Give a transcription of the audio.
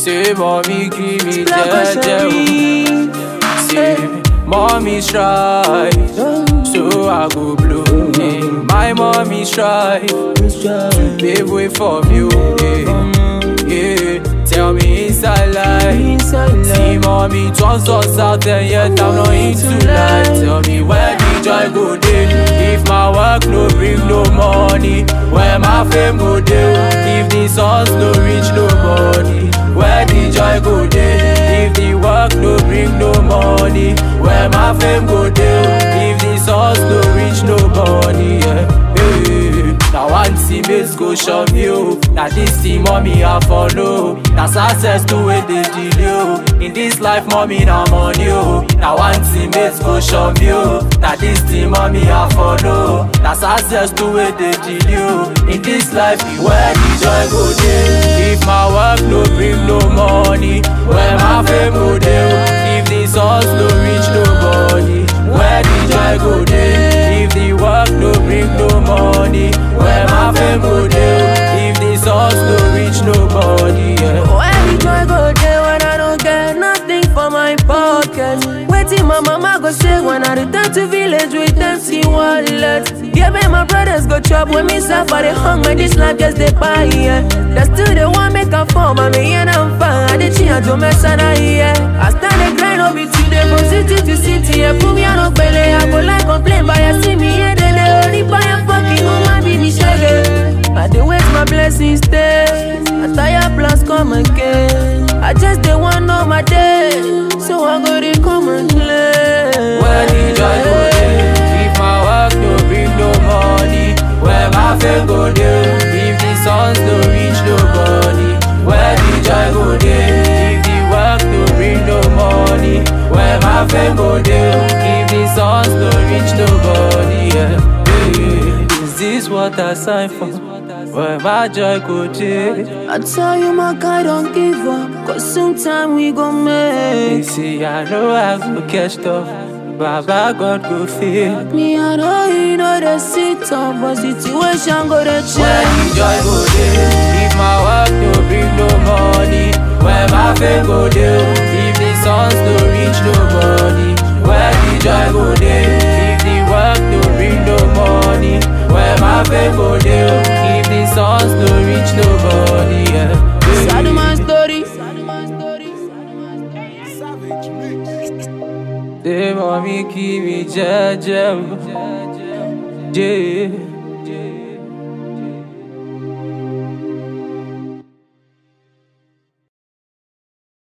Say mommy give me Black jeje Ocean Say mommy try So I go blow yeah. My mommy try To pave way for you yeah. yeah. Tell me inside life See mommy turns us out and yet I'm not into life Tell me where the joy go dey If my work no bring no money Where my fame go dey If the songs no reach nobody Where the joy go dey If the work no bring no money Where my fame go dey If the songs no reach nobody yeah. Hey. Now one teammates go shove you. Now this team mommy I follow. Now success to it they delay. oh. In this life mommy now money oh. Now one teammates go shove you. Now this team mommy I follow. Now success to it they delay. oh. In this life where the joy go dey. If my work no bring no money, where my fame go dey. oh. If the songs no reach nobody, where the joy go dey. If the work no bring no money, where my fame go dey. If the songs no reach nobody, yeah. Where the joy go there when I don't get nothing for my pocket? Waiting my mama go say when I return to village with empty wallet. Yeah, man, my brothers go chop when me suffer they hung when this life just they buy yeah. That's still the one make a form, I mean, and I'm fine. I did change to mess and I yeah. I stand the grind up it today from city to city. Yeah, put me on a belly, I go like complain, but you see me yeah, they they only buy a fucking woman, be me shaggy. I dey wait my blessings stay. I tire plans come again. I just dey want know my day, so I go dey come and play. Where the joy go dey? If my work no bring no money, where my fame go dey? If the songs no reach nobody, where the joy go dey? If the work no bring no money, where my fame go dey? If the songs no reach nobody, yeah. yeah. Is this what I signed for? Where my joy go dey? I tell you my guy don't give up, cause sometime we gon' You make. see, I know I go catch up, Baba God go feel. Me I know you know the sit up, but situation go dey Where change. the joy go dey? If my work no bring no money, where my fame go dey? If the songs no reach nobody, where the joy go dey? If the work no bring no money, where my fame go dey? If the songs no reach nobody, yeah. Sad my story. Say mommy give me jeje, oh. yeah.